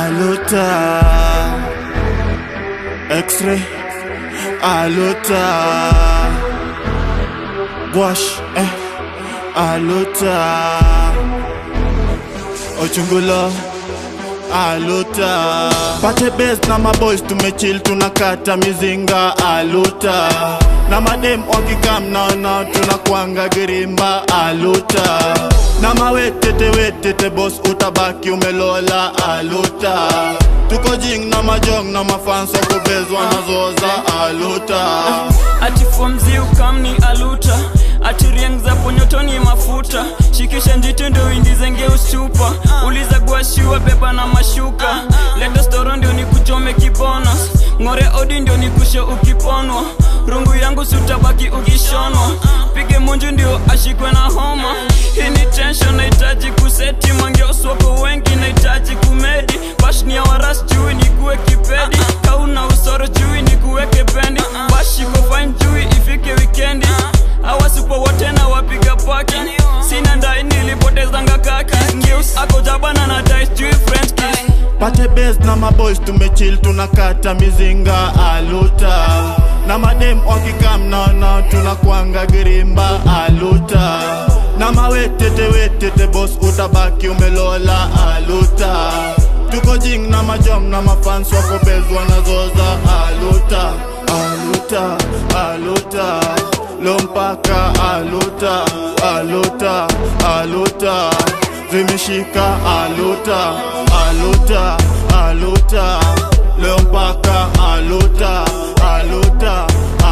aluta X-ray aluta Gwash eh aluta Ochungulo aluta Pate base na maboys tumechill tunakata mizinga aluta na madem wakikam naona tunakwanga girimba aluta na mawetete wetete bos utabaki umelola aluta tuko jing na majong na mafans wakubezwa nazoza aluta ati fomzi ukamni aluta ati rieng za ponyotoni mafuta shikisha njiti ndio indizenge usupa uliza guashiwa beba na mashuka leta storo ndio nikuchome kibonos ng'ore odi ndio nikushe ukiponwa rungu yangu sutabaki ukishonwa pige munju ndio ashikwe na homa hii ni tension nahitaji kuseti mangeoswako wengi nahitaji kumedi bashni ya waras jui nikuwe kipedi kauna usoro jui nikuweke pendi bashiko fine jui ifike wikendi awasupo wote na wapiga paki sina ndai nilipotezanga kaki ngeus ako jabana na dice jui french kiss pate base na maboys tumechill tunakata mizinga aluta na madem wakikam naona tunakwanga girimba aluta na mawetete wetete bos utabaki umelola aluta tuko jing na majom na mafans wakobezwa nazoza aluta aluta aluta lompaka aluta aluta aluta zimeshika aluta aluta aluta leo mpaka aluta aluta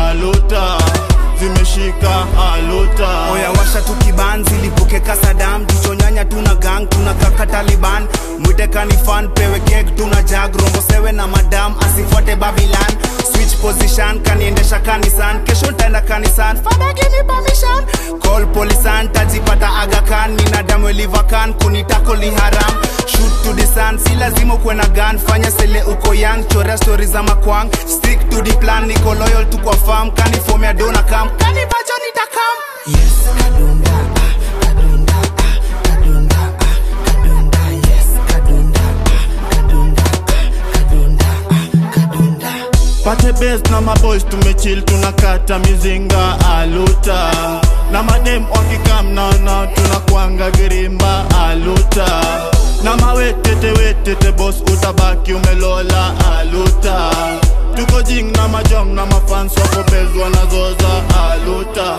aluta zimeshika aluta oya washa tu kibanzi lipuke kasadam jichonyanya tuna gang tuna kaka taliban mwite kanifan pewe kek tuna jag rombo sewe na madam asifuate babilan switch position kaniendesha kanisan kesho ntaenda kanisan fada give me permission call polisan tajipata agakan nina damu elivakan kunitako li haram shoot to the sun si lazima ukuwe na gun fanya sele uko young chorea stori za makwang stick to the plan niko loyal tu kwa farm kanifomea dona kam kanibacho nitakam yes kadunda ah, kadunda ah, kadunda ah, kadunda yes kadunda ah, kadunda ah, kadunda ah, kadunda pate base na maboys tumechill tunakata mizinga aluta na madem wakikam naona tunakwanga girimba aluta na mawetete wetete bos utabaki umelola aluta tuko jing na majom na mafans wakobezwa nazoza aluta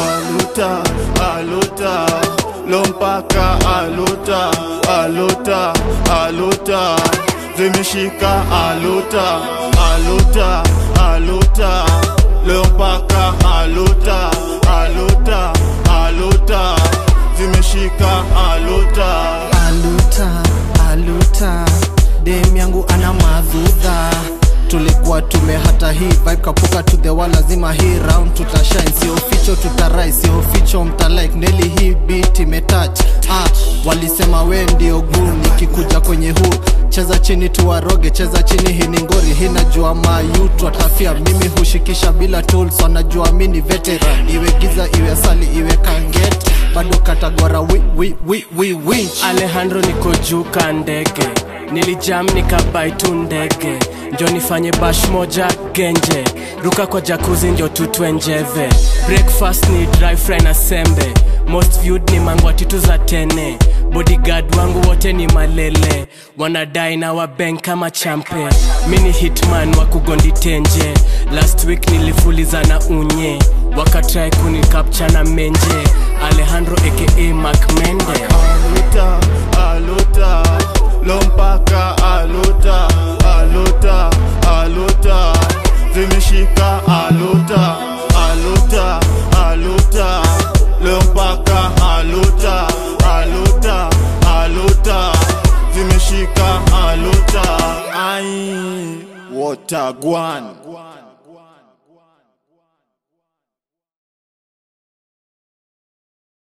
aluta aluta lompaka aluta aluta aluta zimeshika aluta aluta aluta leo mpaka aluta aluta aluta zimeshika aluta aluta aluta dem yangu ana madhudha tulikuwa tumehata hii vibe kapuka to the wall lazima hii round tutashine sio ficho tutarai sio ficho mtalike neli hii beat imetouch ah, walisema we ndio guu nikikuja kwenye huu cheza chini tuwaroge cheza chini hii ni ngori hii najua mayutu atafia mimi hushikisha bila tools wanajua mi ni veteran iwe giza iwe sali iwe kanget bado katagwara wi, wi, wi, wi, wi. alejandro niko juu ka ndege nilijam nikabai tu ndege njo nifanye bash moja genje ruka kwa jakuzi njo tutwe njeve breakfast ni dry fry na sembe most viewed ni mangwatitu za tene bodyguard wangu wote ni malele wanadai na wabank kama champe mi ni hitman wa kugondi tenje last week nilifuliza na unye wakatrai kunikapcha na menje alejandro aka macmende aluta aluta lompaka aluta aluta aluta zimeshika aluta aluta aluta leo mpaka aluta aluta aluta zimeshika aluta ai watagwan